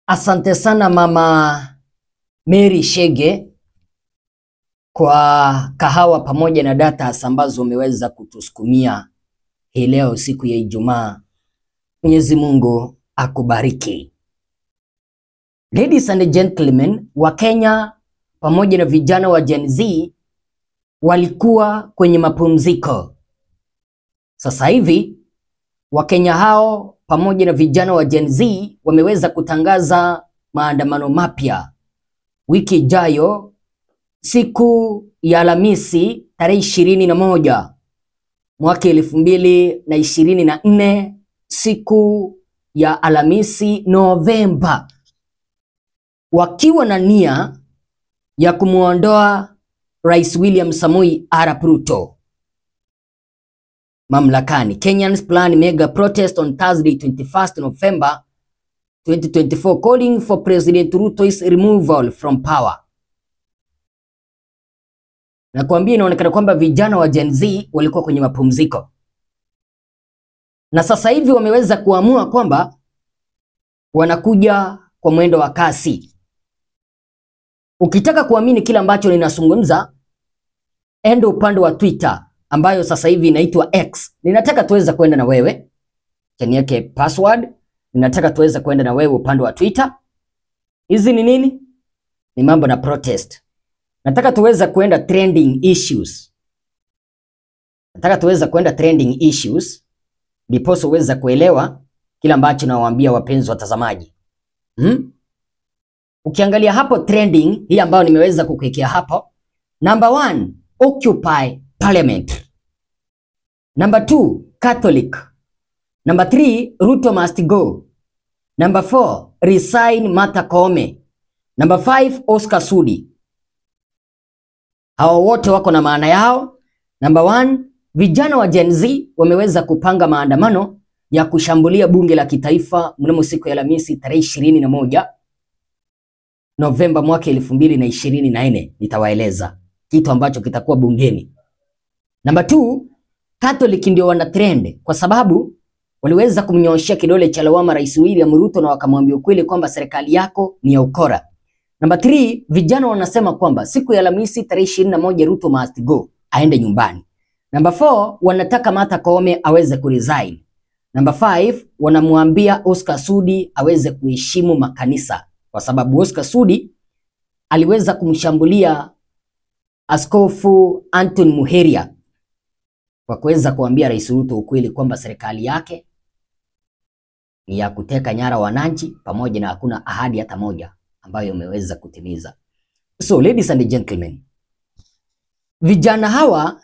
Asante sana Mama Mary Shege kwa kahawa pamoja na data ambazo umeweza kutusukumia hii leo siku ya Ijumaa. Mwenyezi Mungu akubariki. Ladies and gentlemen, wa Kenya pamoja na vijana wa Gen Z walikuwa kwenye mapumziko. Sasa hivi Wakenya hao pamoja na vijana wa Gen Z wameweza kutangaza maandamano mapya wiki ijayo siku ya Alhamisi tarehe ishirini na moja mwaka elfu mbili na ishirini na nne siku ya Alhamisi Novemba, wakiwa na nia ya kumwondoa Rais William Samoei Arap Ruto mamlakani. Kenyans plan mega protest on Thursday 21st November 2024 calling for President Ruto's removal from power. Na kuambia inaonekana kwamba vijana wa Gen Z walikuwa kwenye mapumziko na sasa hivi wameweza kuamua kwamba wanakuja kwa mwendo wa kasi. Ukitaka kuamini kile ambacho ninazungumza, enda upande wa Twitter ambayo sasa hivi inaitwa X. Ninataka tuweza kwenda na wewe, chaniweke password. Ninataka tuweza kwenda na wewe upande wa Twitter. Hizi ni nini? Ni mambo na protest. Nataka tuweza kwenda trending issues. Nataka tuweza kwenda trending issues ndiposa uweza kuelewa kile ambacho nawaambia wapenzi watazamaji. Hmm? Ukiangalia hapo trending hii ambayo nimeweza kukuwekea hapo, number one, Occupy Parliament. Number two, Catholic. Number three, Ruto must go. Number four, resign Martha Koome. Number five, Oscar Sudi. Hawa wote wako na maana yao. Number one, vijana wa Gen Z wameweza kupanga maandamano ya kushambulia bunge la kitaifa mnamo siku ya Alhamisi tarehe ishirini na moja Novemba mwaka elfu mbili na ishirini na nne. Nitawaeleza kitu ambacho kitakuwa bungeni. Namba two, Catholic ndio wana trend kwa sababu waliweza kumnyooshea kidole cha lawama Rais William Ruto na wakamwambia ukweli kwamba serikali yako ni ya ukora. Namba three, vijana wanasema kwamba siku ya Alhamisi tarehe ishirini na moja Ruto must go, aende nyumbani. Namba four, wanataka Martha Koome aweze kuresign. Namba five, wanamwambia Oscar Sudi aweze kuheshimu makanisa kwa sababu Oscar Sudi aliweza kumshambulia Askofu Anton Muheria kwa kuweza kuambia Rais Ruto ukweli kwamba serikali yake ni ya kuteka nyara wananchi pamoja na hakuna ahadi hata moja ambayo imeweza kutimiza. So ladies and gentlemen, vijana hawa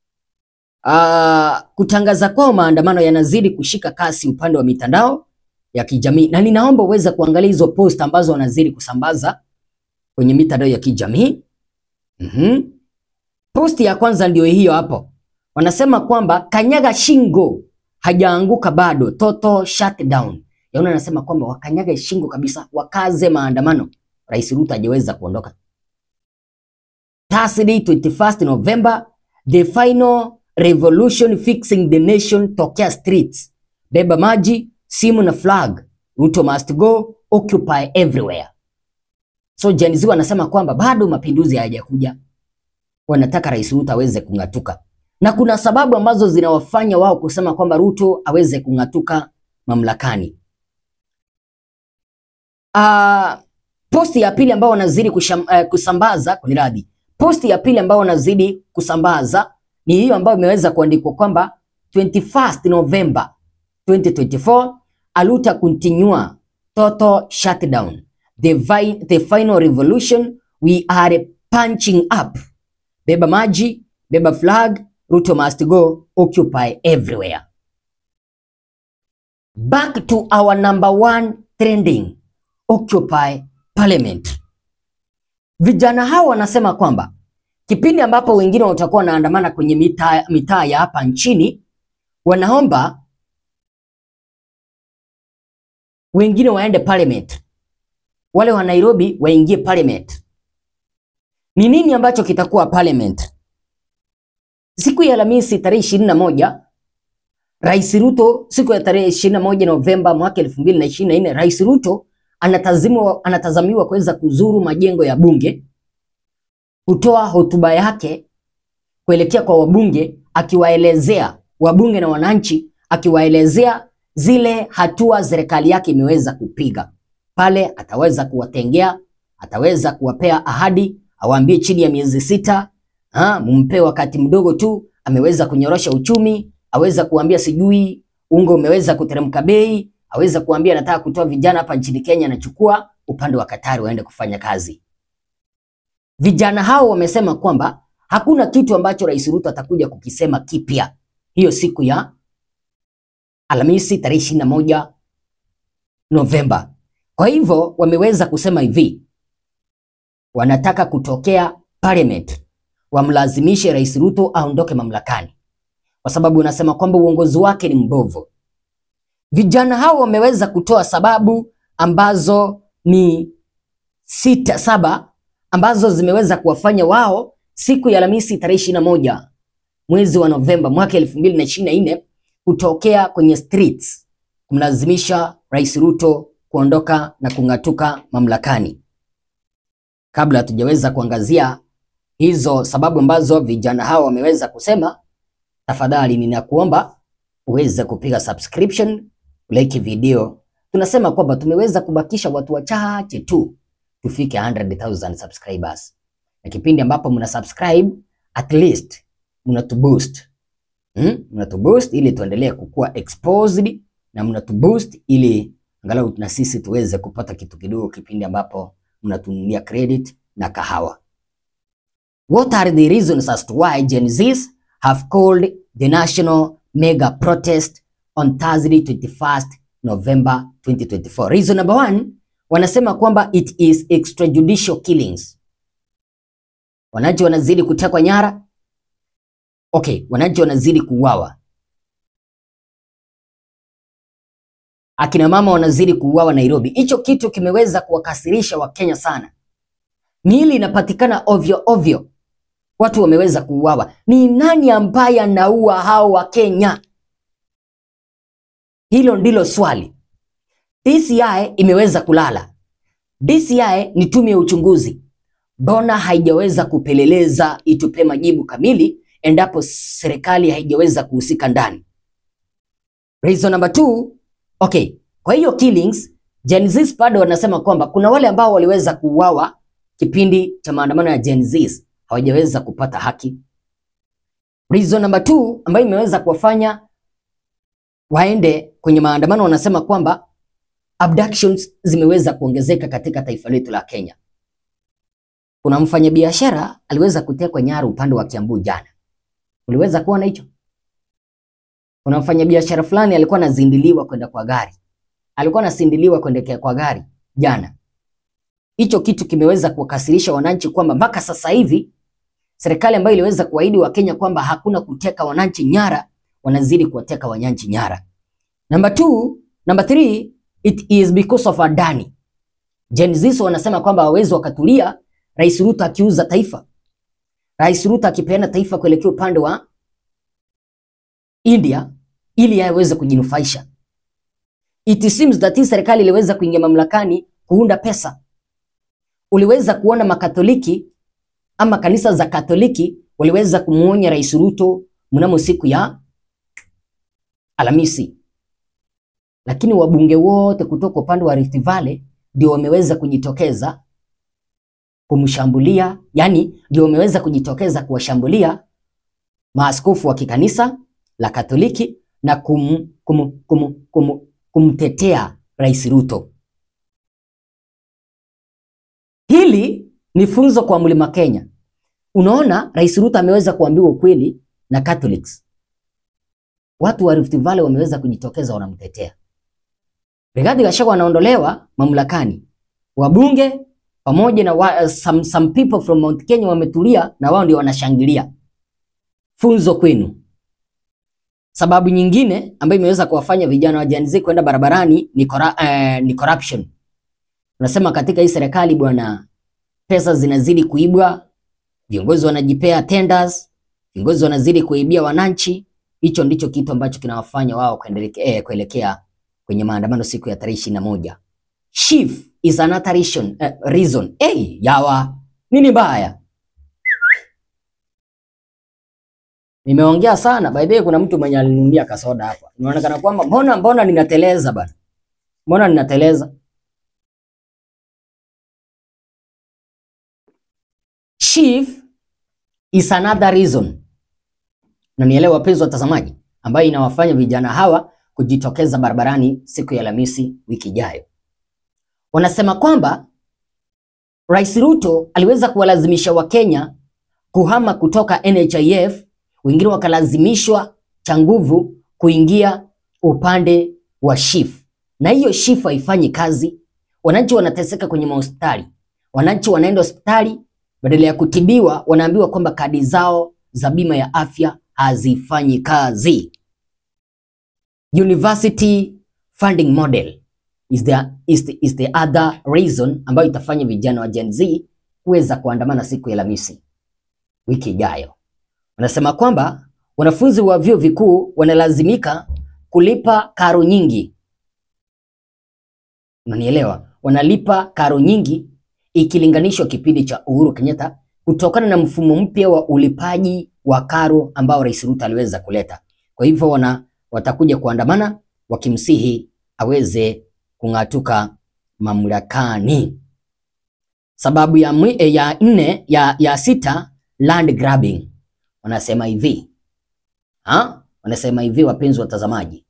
uh, kutangaza kwao maandamano yanazidi kushika kasi upande wa mitandao ya kijamii, na ninaomba uweze kuangalia hizo post ambazo wanazidi kusambaza kwenye mitandao ya kijamii. Mm-hmm. Posti ya kwanza ndio hiyo hapo. Wanasema kwamba kanyaga shingo hajaanguka bado, toto shutdown. Yaani anasema kwamba wakanyaga shingo kabisa, wakaze maandamano. Rais Ruto hajaweza kuondoka. Thursday 21st November, the final revolution fixing the nation tokea streets. Beba maji, simu na flag. Ruto must go, occupy everywhere. So Gen Z wanasema kwamba bado mapinduzi hayajakuja wanataka Rais Ruto aweze kung'atuka, na kuna sababu ambazo zinawafanya wao kusema kwamba Ruto aweze kung'atuka mamlakani. Uh, posti ya pili ambao wanazidi kusham, uh, kusambaza kuniradhi, posti ya pili ambao wanazidi kusambaza ni hiyo ambayo imeweza kuandikwa kwamba 21st November 2024 aluta continue total shutdown the, vi the final revolution we are punching up Beba maji, beba flag, Ruto must go, occupy everywhere. Back to our number one trending, occupy parliament. Vijana hao wanasema kwamba kipindi ambapo wengine watakuwa wanaandamana kwenye mitaa mitaa ya hapa nchini, wanaomba wengine waende parliament, wale wa Nairobi waingie parliament. Ni nini ambacho kitakuwa parliament? Siku ya Alhamisi tarehe ishirini na moja Rais Ruto siku ya tarehe ishirini na moja Novemba mwaka elfu mbili na ishirini na nne Rais Ruto anatazamiwa, anatazamiwa kuweza kuzuru majengo ya bunge, kutoa hotuba yake kuelekea kwa wabunge, akiwaelezea wabunge na wananchi, akiwaelezea zile hatua serikali yake imeweza kupiga. Pale ataweza kuwatengea, ataweza kuwapea ahadi, awaambie chini ya miezi sita ha, mumpe wakati mdogo tu, ameweza kunyorosha uchumi, aweza kuambia sijui unga umeweza kuteremka bei, aweza kuambia anataka kutoa vijana hapa nchini Kenya, anachukua upande wa Katari waende kufanya kazi. Vijana hao wamesema kwamba hakuna kitu ambacho Rais Ruto atakuja kukisema kipya hiyo siku ya Alhamisi tarehe ishirini na moja Novemba. Kwa hivyo wameweza kusema hivi, wanataka kutokea parliament wamlazimishe Rais Ruto aondoke mamlakani, kwa sababu wanasema kwamba uongozi wake ni mbovu. Vijana hao wameweza kutoa sababu ambazo ni sita saba ambazo zimeweza kuwafanya wao siku ya Alhamisi tarehe ishirini na moja mwezi wa Novemba mwaka elfu mbili na ishirini na nne kutokea kwenye streets kumlazimisha Rais Ruto kuondoka na kung'atuka mamlakani. Kabla hatujaweza kuangazia hizo sababu ambazo vijana hao wameweza kusema, tafadhali ninakuomba uweze kupiga subscription, like video. Tunasema kwamba tumeweza kubakisha watu wachache tu tufike 100,000 subscribers, na kipindi ambapo mna subscribe at least mnatuboost hmm? mnatuboost ili tuendelee kukua exposed na mnatuboost ili angalau na sisi tuweze kupata kitu kidogo kipindi ambapo mnatununia credit na kahawa. What are the reasons as to why Gen Zs have called the national mega protest on Thursday 21st November 2024? Reason number one, wanasema kwamba it is extrajudicial killings. Wananchi wanazidi kutekwa nyara. Okay, wananchi wanazidi kuuawa. Akina mama wanazidi kuuawa Nairobi. Hicho kitu kimeweza kuwakasirisha Wakenya sana. Miili inapatikana ovyo ovyo, watu wameweza kuuawa. Ni nani ambaye anaua hao Wakenya? Hilo ndilo swali. DCI imeweza kulala. DCI ni tume ya uchunguzi, mbona haijaweza kupeleleza itupe majibu kamili endapo serikali haijaweza kuhusika ndani? Reason number two, okay, kwa hiyo killings Gen Z bado wanasema kwamba kuna wale ambao waliweza kuuawa kipindi cha maandamano ya Gen Z hawajaweza kupata haki. Reason number two ambayo imeweza kuwafanya waende kwenye maandamano, wanasema kwamba abductions zimeweza kuongezeka katika taifa letu la Kenya. Kuna mfanyabiashara aliweza kutekwa nyara upande wa Kiambu jana, uliweza kuona hicho? Kuna mfanyabiashara fulani alikuwa anazindiliwa kwenda kwa gari, alikuwa anasindiliwa kuendekea kwa gari jana. Hicho kitu kimeweza kuwakasirisha wananchi kwamba mpaka sasa hivi serikali ambayo iliweza kuahidi Wakenya kwamba hakuna kuteka wananchi nyara, wanazidi kuwateka wananchi nyara. Number two, number three, it is because of Adani. Gen Z wanasema kwamba hawawezi wakatulia Rais Ruto akiuza taifa, Rais Ruto akipeana taifa kuelekea upande wa India ili aweze kujinufaisha. It seems that hii serikali iliweza kuingia mamlakani kuunda pesa. Uliweza kuona makatoliki ama kanisa za Katoliki waliweza kumuonya Rais Ruto mnamo siku ya Alhamisi, lakini wabunge wote kutoka upande wa Rift Valley ndio wameweza kujitokeza kumshambulia, yani ndio wameweza kujitokeza kuwashambulia maaskofu wa kikanisa la Katoliki na kum, kum, kum, kum, kumtetea Rais Ruto. Hili ni funzo kwa Mlima Kenya. Unaona, Rais Ruto ameweza kuambiwa ukweli na Catholics. Watu wa Rift Valley wameweza kujitokeza wanamtetea. Rigathi Gachagua anaondolewa mamlakani. Wabunge pamoja na wa, some, some people from Mount Kenya wametulia na wao ndio wanashangilia. Funzo kwenu. Sababu nyingine ambayo imeweza kuwafanya vijana wa Gen Z kwenda barabarani ni, cora, eh, ni corruption. Unasema katika hii serikali bwana, pesa zinazidi kuibwa, viongozi wanajipea tenders, viongozi wanazidi kuibia wananchi. Hicho ndicho kitu ambacho kinawafanya wao kuendelea eh, kuelekea kwenye maandamano siku ya tarehe ishirini na moja. Chief is another reason, eh, reason. Hey, yawa nini mbaya? Nimeongea sana. By the way, kuna mtu mwenye alininunulia kasoda hapa. Inaonekana kwamba mbona mbona ninateleza bana. Mbona ninateleza? Chief is another reason. Na nielewa wapenzi watazamaji, ambayo inawafanya vijana hawa kujitokeza barabarani siku ya Alhamisi wiki ijayo. Wanasema kwamba Rais Ruto aliweza kuwalazimisha Wakenya kuhama kutoka NHIF, wengine wakalazimishwa cha nguvu kuingia upande wa SHIF, na hiyo SHIF haifanyi kazi. Wananchi wanateseka kwenye mahospitali, wananchi wanaenda hospitali, badala ya kutibiwa wanaambiwa kwamba kadi zao za bima ya afya hazifanyi kazi. University funding model is the, is the, is the other reason ambayo itafanya vijana wa Gen Z kuweza kuandamana siku ya Alhamisi wiki ijayo. Wanasema kwamba wanafunzi wa vyuo vikuu wanalazimika kulipa karo nyingi. Unanielewa? Wanalipa karo nyingi ikilinganishwa kipindi cha Uhuru Kenyatta kutokana na mfumo mpya wa ulipaji wa karo ambao Rais Ruto aliweza kuleta. Kwa hivyo wana watakuja kuandamana wakimsihi aweze kung'atuka mamlakani. Sababu ya, mwi, eh, ya nne ya, ya sita land grabbing. Wanasema hivi ha? Wanasema hivi, wapenzi watazamaji,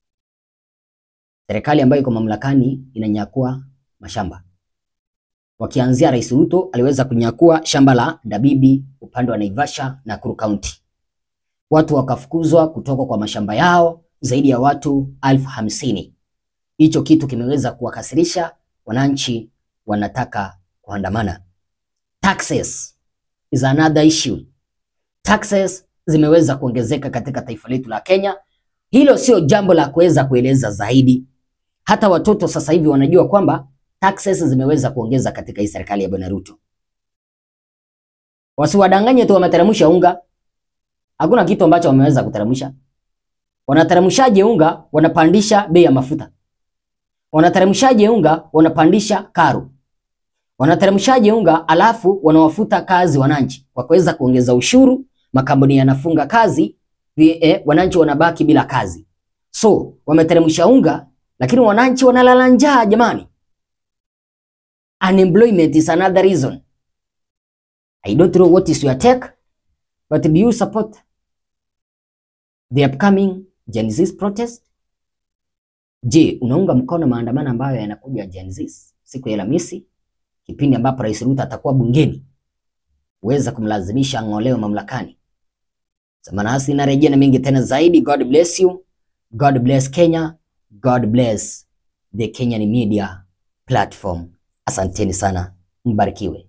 serikali ambayo iko mamlakani inanyakua mashamba. Wakianzia Rais Ruto aliweza kunyakua shamba la Dabibi upande wa Naivasha na Nakuru County, watu wakafukuzwa kutoka kwa mashamba yao, zaidi ya watu elfu hamsini. Hicho kitu kimeweza kuwakasirisha wananchi, wanataka kuandamana. Taxes is another issue. Taxes zimeweza kuongezeka katika taifa letu la Kenya. Hilo sio jambo la kuweza kueleza zaidi. Hata watoto sasa hivi wanajua kwamba taxes zimeweza kuongeza katika hii serikali ya Bwana Ruto. Wasiwadanganye tu wameteremsha unga. Hakuna kitu ambacho wameweza kuteremsha. Wanateremshaje unga? Wanapandisha bei ya mafuta. Wanateremshaje unga? Wanapandisha karo. Wanateremshaje unga alafu wanawafuta kazi wananchi kwa kuweza kuongeza ushuru, makampuni yanafunga kazi, eh, wananchi wanabaki bila kazi. So wameteremsha unga, lakini wananchi wanalala njaa jamani. Unemployment is another reason. I don't know what is your take, but do you support the upcoming Gen Z protest? Je, unaunga mkono maandamano ambayo yanakuja Gen Z siku ya Alhamisi, kipindi ambapo Rais Ruto atakuwa bungeni uweza kumlazimisha ang'olewe mamlakani? Samanasi narejea na mengi tena zaidi. God bless you. God bless Kenya. God bless the Kenyan media platform. Asanteni sana, mbarikiwe.